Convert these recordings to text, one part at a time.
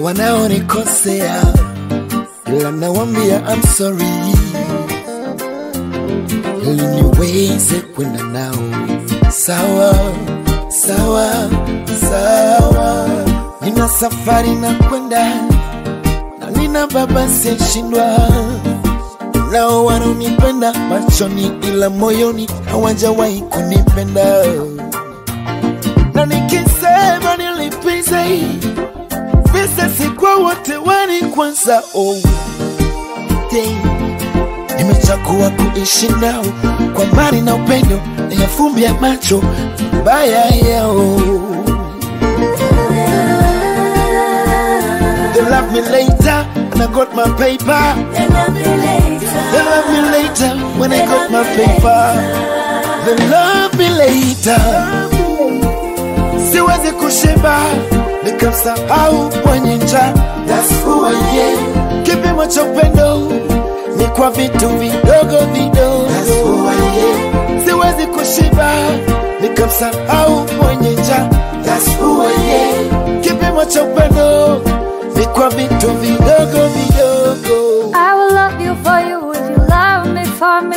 wanaonikosea, ila nawambia I'm sorry, ili niweze kwenda nao sawa sawa sawa. Nina safari na kwenda na nina baba siyeshindwa, nao wanaonipenda machoni, ila moyoni hawajawahi kunipenda, na nikisema nilipize visa si kwa wote wani kwanza oh. Day. Nimechagua kuishi nao kwa mali na upendo, nayafumbia macho baya yao. They love me later when I got my paper. They love me later. They love me later when I got my paper. They love me later. Siwezi kushiba nikamsahau mwenye njaa. That's who I am. Kipimo cha upendo ni kwa vitu vidogo vidogo. That's who I am. Siwezi kushiba nikamsahau mwenye njaa. That's who I am. Kipimo cha upendo ni kwa vitu vidogo vidogo. I will love you for you if you love me for me.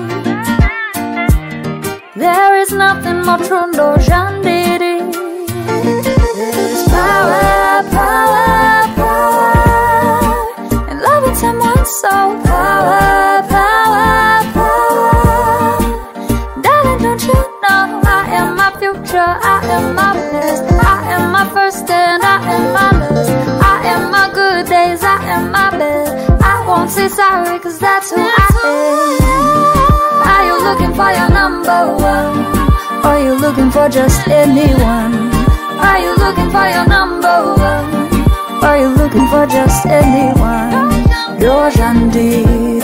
There is nothing more true, no jandiri. There's power, power, power in loving someone so power, power, power. Darling, don't you know I am my future, I am my best, I am my first and I am my last. I am my good days, I am my best. I won't say sorry, cause that's who I am. Are you looking for your number one? Or you looking for just anyone? Are you looking for your number one? Or you looking for just anyone? You're Jandiri.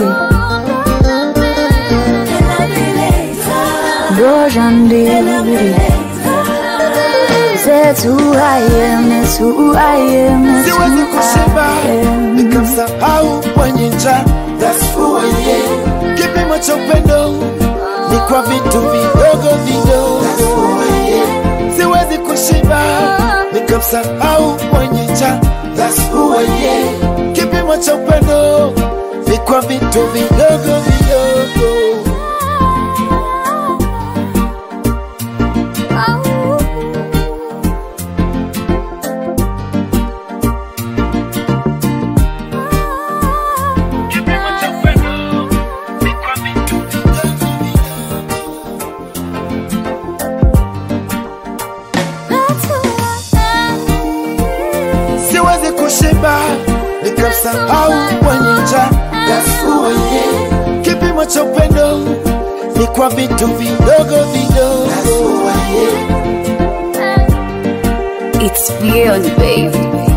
You're Jandiri. That's who I am, that's who I am, that's siwezi who kushiba I am. nikamsahau mwenye njaa. That's who I am. Kipimo cha upendo ni kwa vitu vidogo vidogo. That's who I am. Siwezi kushiba nikamsahau mwenye njaa. That's who I am. Kipimo cha upendo ni kwa vitu vidogo vidogo. Kipimo cha upendo ni kwa vitu vidogo vidogo. siwezi kushiba nikamsahau mwenye njaa. That's who I am. Kipimo cha upendo ni kwa vitu vidogo vidogo. That's who I am. It's beyond, baby.